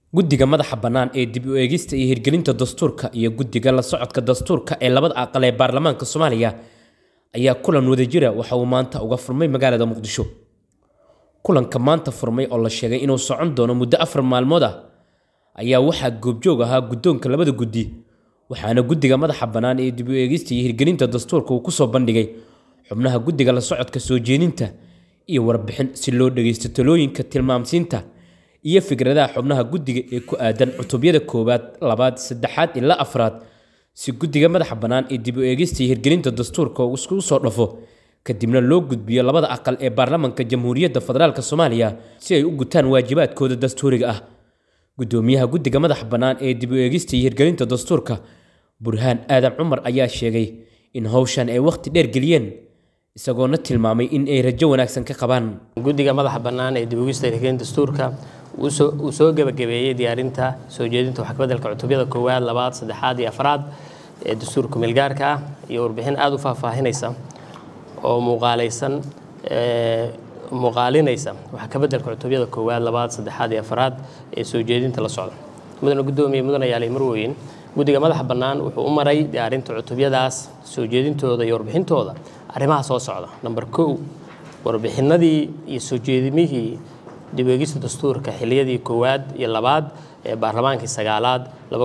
guddiga madaxa bannaan ee dib u eegista iyo hirgelinta dastuurka iyo guddiga la socodka dastuurka ee labada aqal ee baarlamaanka soomaaliya ayaa kulan wadajira waxa uu maanta uga furmay magaalada muqdisho kulanka maanta furmay oo la sheegay inuu socon doono muddo afar maalmood ah ayaa waxaa goobjoog ahaa guddoonka labada guddi waxaana guddiga madaxa bannaan ee dib u eegista iyo hirgelinta dastuurka uu kusoo bandhigay xubnaha guddiga la socodka soo jeedinta iyo warbixin si loo dhageysto talooyinka tilmaamsiinta iyo fikradaha xubnaha guddiga ee ku aadan cutubyada koowaad labaad saddexaad ilaa afraad si guddiga madaxa bannaan ee dib u eegista iyo hirgelinta dastuurka uu iskugu soo dhafo kadibna loo gudbiyo labada aqal ee baarlamaanka jamhuuriyadda federaalk soomaaliya si ay u gutaan waajibaadkooda dastuuriga ah gudoomiyaha guddiga madaxa bannaan ee dib u eegista iyo hirgelinta dastuurka burhaan aadan cumar ayaa sheegay in howshan ay wakhti dheer geliyeen isagoona tilmaamay in ay rajo wanaagsan ka qabaan guddiga madaxa bannaan ee dib u eegista iyo hirgelinta dastuurka uu soo gebagabeeyey diyaarinta soo jeedinta wax kabeddelka cutubyada koowaad labaad saddexaad iyo afraad ee dastuurka meelgaarka ah iyo warbixin aada u faahfaahinaysa oo muuqaalaysan muuqaalinaysa wax kabeddelka cutubyada koowaad labaad saddexaad iyo afraad ee soo jeedinta la socda mudane guddoomiye mudane yaalay marweyn guddiga madaxa bannaan wuxuu u maray diyaarinta cutubyadaas soo jeedintooda iyo warbixintooda arrimaha soo socda namber kow warbixinadii iyo soo jeedimihii dib u eegista dastuurka xiliyadii koowaad iyo labaad ee baarlamaankii sagaalaad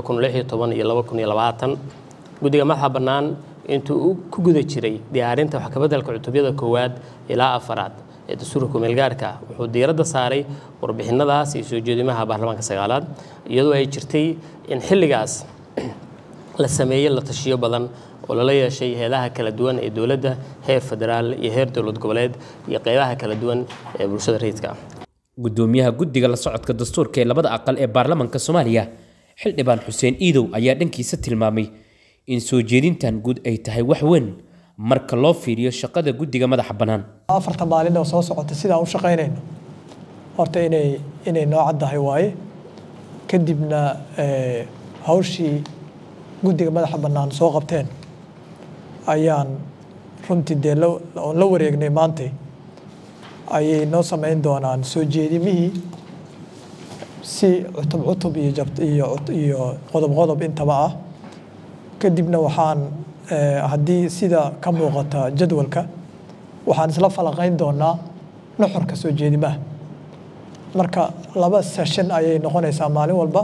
iyo guddiga madaxa bannaan intuu ku guda jiray diyaarinta wax kabeddelka cutubyada koowaad ilaa afaraad ee dastuurka kumeelgaarka wuxuu diiradda saaray warbixinadaas iyo soo jeedimaha baarlamaanka sagaalaad iyadoo ay jirtay in xilligaas la sameeyey la tashiyo badan oo lala yeeshay heedaha kala duwan ee dowladda heer federaal iyo heer dowlad goboleed iyo qeybaha kala duwan ee bulshada rayidka ah gudoomiyaha guddiga la socodka dastuurka ee labada aqal ee baarlamaanka soomaaliya xildhibaan xuseen iidow ayaa dhankiisa tilmaamay in soo jeedintan guud ay tahay wax weyn marka loo fiiriyo shaqada guddiga madaxa bannaan afarta maalin oo soo socota sidaan u shaqaynayno horta inay inay noo caddahay waaye kadibna hawshii guddiga madaxa bannaan soo qabteen ayaan runtii dee oon la wareegnay maantay ayay noo samayn doonaan soo jeedimihii si cutub cutub iyo jabt iyo iyo qodob qodob intaba ah kadibna waxaan haddii sida ka muuqata jadwalka waxaan isla falanqayn doonaa nuxurka soo jeedimaha marka laba session ayay noqonaysaa maalin walba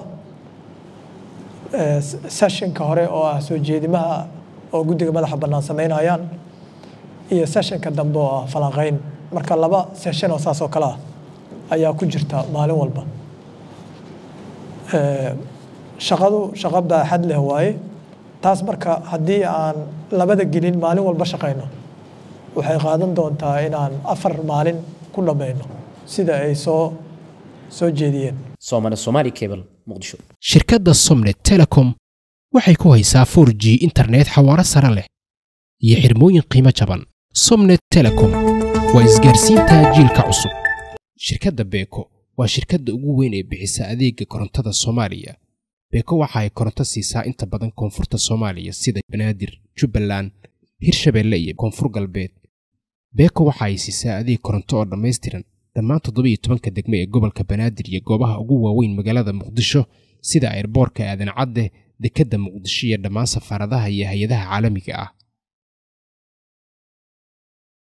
sessionka hore oo ah soo jeedimaha oo guddiga madaxa bannaan samaynayaan iyo sessionka dambe oo ah falanqayn marka laba session oo saas oo kale ah ayaa ku jirta maalin walba shaqadu shaqo baaxad leh waaye taas marka haddii aan labada gelin maalin walba shaqayno waxay qaadan doontaa inaan afar maalin ku dhammayno sida ay soo soo jeediyeen soomane somaali cable muqdisho shirkadda somnet telecom waxay ku haysaa 4 g internet xawaaro sare leh iyo xirmooyin qiimo jaban somnet telecom waa isgaarsiinta jiilka cusub shirkadda beeko waa shirkadda ugu weyn ee bixisa adeega korontada soomaaliya beeko waxa ay koronto siisaa inta badan koonfurta soomaaliya sida banaadir jubbaland hirshabeelle iyo koonfur galbeed beeko waxa ay siisaa adeeg koronto oo dhammaystiran dhammaan toddobiyo tobanka degme ee gobolka banaadir iyo goobaha ugu waaweyn magaalada muqdisho sida airboorka aadan cadde dekedda muqdisho iyo dhammaan safaaradaha iyo hay-adaha caalamiga ah